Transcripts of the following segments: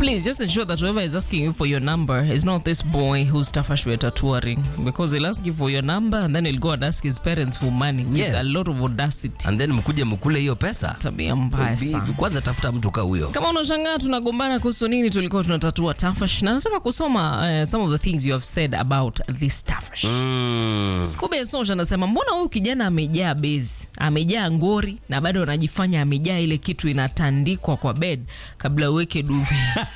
Please just ensure that whoever is asking you for your number is not this boy who's Tafash Weta touring because he'll ask you for your number and then he'll go and ask his parents for money with Yes. a lot of audacity. and then mkuje mkule hiyo pesa Tabia mbaya Bi- sana. kwanza tafuta mtu ka huyo Kama unashangaa tunagombana kuhusu nini, tulikuwa tunatatua Tafash, na nataka kusoma uh, some of the things you have said about this Tafash. mm. Skube Sonja anasema mbona huyu kijana amejaa bezi, amejaa ngori na bado anajifanya amejaa ile kitu inatandikwa kwa bed kabla uweke duve.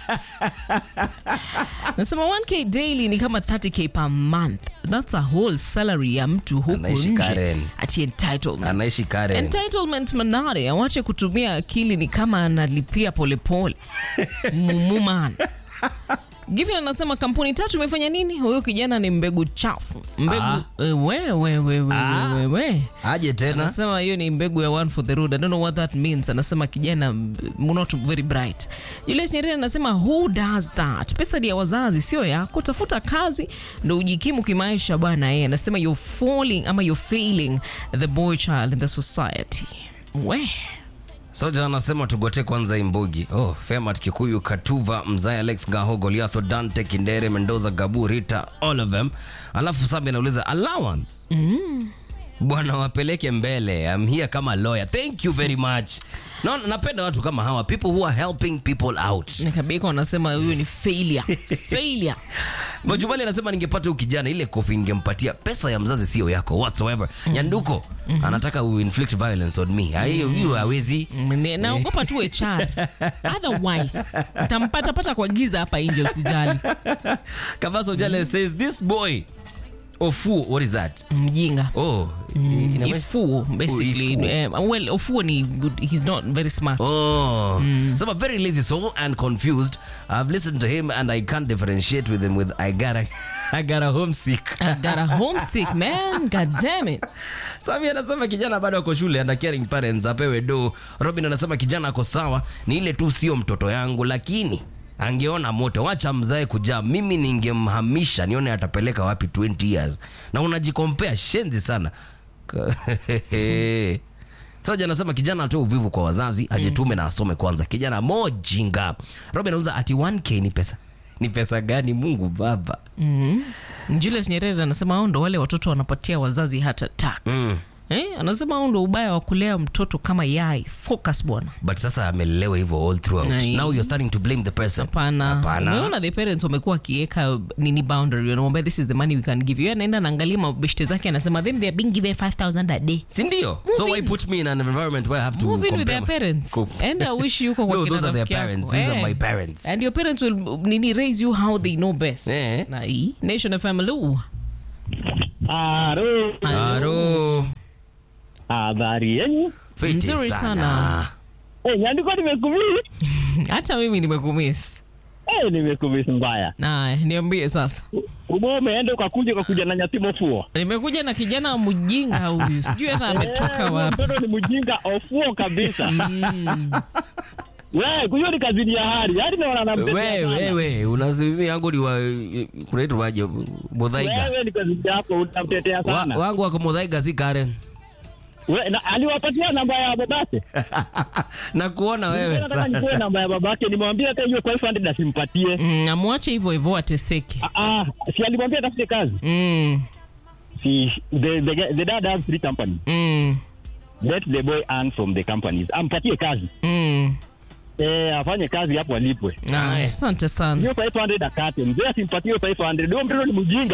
Nasema 1k daily ni kama 30k per month. That's a whole salary ya mtu huku Anaishi nje. Karen. Ati entitlement. anaishi Karen. Entitlement manare awache kutumia akili ni kama analipia polepole mumuman Given anasema kampuni tatu imefanya nini? Huyo kijana ni mbegu chafu, mbegu Ah. eh, we, we, we, we, Ah. we, we. aje tena Anasema hiyo ni mbegu ya one for the road. I don't know what that means. Anasema kijana mm, not very bright. Julius Nyerere anasema who does that? Pesa ni ya wazazi, sio yako. Tafuta kazi ndo ujikimu kimaisha bwana. Yeye anasema you're falling ama you're failing the boy child in the society. We. soja anasema tugote kwanza imbugi oh, femat kikuyu katuva mzai alex gaho goliatho dante kindere mendoza gabu rita all of them alafu sabi anauliza allowance bwana wapeleke mbele I'm here kama lawyer thank you very much no, napenda watu kama hawa people who are helping people out Nikabika wanasema huyo ni failure. failure. Majumali anasema ningepata huyu kijana ile kofi ningempatia pesa ya mzazi sio yako whatsoever. Nyanduko anataka u inflict violence on me. Ah, Hiyo hiyo hawezi. Ni- naogopa tu HR. Otherwise, tampata pata kwa giza hapa nje usijali. Kabaso Jale says this boy Ofu what is that? Mjinga. Oh, inamaanisha- Ifuo basically. Ifuo. Eh, well, Ofuo ni he's not very smart. Oh, so I'm very lazy soul and confused. I've listened to him and I can't differentiate with him with I gotta I got a homesick. I got a homesick man. God damn it. Sami anasema kijana bado ako shule and caring parents apewe do. Robin anasema kijana ako sawa, ni ile tu sio mtoto yangu, lakini angeona moto, wacha mzae kujaa. Mimi ningemhamisha nione atapeleka wapi 20 years. Na unajikompea shenzi sana. Soja anasema kijana atoe uvivu kwa wazazi, ajitume na asome kwanza. Kijana mojinga. Robin anauza ati 1k ni pesa. Ni pesa gani Mungu Baba? Julius Nyerere anasema hao ndo wale watoto wanapatia wazazi heart attack. Mm. Eh, anasema hao ndo ubaya wa kulea mtoto kama yai. Focus bwana. but sasa amelelewa hivyo all throughout Nai. now you're starting to blame the person Hapana. Hapana. Umeona the parents wamekuwa wakiweka nini boundary, wanamwambia this is the money we can give you. Yeye anaenda anaangalia mabeshte zake anasema them they are being given 5000 a day. si ndio so Move why in. put me in an environment where i have to Move in with compare their my- parents. Co- And I wish you kwa No, kina those are their rafiki yako. parents. These are my parents. And your parents will nini raise you how they know best. Eh. Na hii Nation FM Lu. Halo, Aro. habari yenu? Fiti Nzuri sana. Eh, nyandiko nimekumisi. Hata mimi nimekumiss. Eh, nimekumisi mbaya. Na niambie sasa. Umo umeenda ukakuja ukakuja na nyatimo fuo. Nimekuja na kijana mjinga huyu. Sijui hata ametoka Eh, wapi. Mtoto ni mjinga ofuo kabisa. Mm. Wewe, kuyo ni kazini ya hari. Hari na wana wewe wewe unazimia yangu ni wa kunaitwa waje mudhaiga Wewe ni kazini yako unamtetea wa, sana. wangu wako mudhaiga si Karen We, na, aliwapatia namba ya babake. na kuona wewe Nataka sana nipewe namba ya babake, nimwambie hata hiyo 500 asimpatie. Mm, amwache hivyo hivyo ateseke. Ah, ah, si alimwambia atafute kazi. Mm. Si the, the, the dad has three companies. Mm. Let the boy earn from the companies. Ampatie kazi. Mm. Eh, afanye kazi hapo alipwe. Na, asante sana. Hiyo 500 akate. Mzee asimpatie hiyo 500. Ndio mtoto ni mjinga.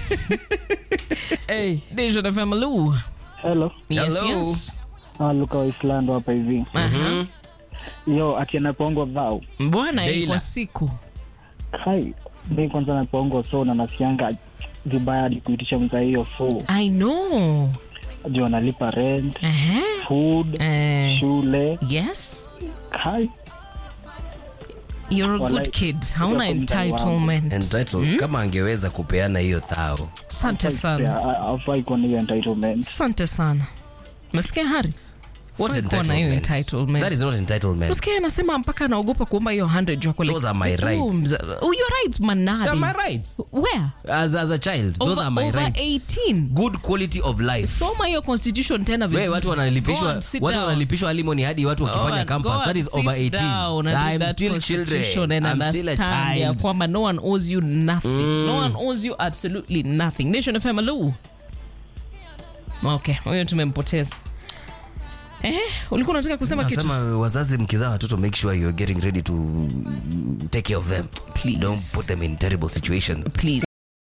hey. Nation FM Lu. Hello. Yes, Hello. yes. Ah, Luka Waislando hapa hivi. Aha. Yo, ati anapongwa vao. Mbwana hii Deila. kwa siku. Kai, mi kwanza napongwa so na nasianga vibaya hadi kuitisha mza hiyo fu. I know. Juu analipa rent, Aha. food, Eh, shule. yes. Kai, You're a good Walai. kid. Hauna Kutoka mtaani wangu. entitlement. entitled kama angeweza kupeana hiyo thao Asante sana. afai kuwa na hiyo entitlement. Asante sana. Umesikia Hari? What Fai kuwa na hiyo entitlement? entitlement. That is not entitlement. Nasikia anasema mpaka anaogopa kuomba hiyo 100 juu ako like, Those are my oh, rights. mza- oh, your rights manadi. They're my rights. Where? As, as a child, those over, are my over rights. 18 Good quality of life. soma hiyo constitution tena We, vizuri. watu Go wanalipishwa and sit watu down. wanalipishwa alimony hadi watu wakifanya Go campus and that is sit over 18 down and read I'm that still constitution children and I'm still a understand ya child kwamba no one owes you nothing no one owes you absolutely nothing nation fm hello okay huyo tumempoteza eh ulikuwa unataka kusema kitu nasema wazazi mkizaa watoto make sure you're getting ready to take care of them Please. don't put them in terrible situations please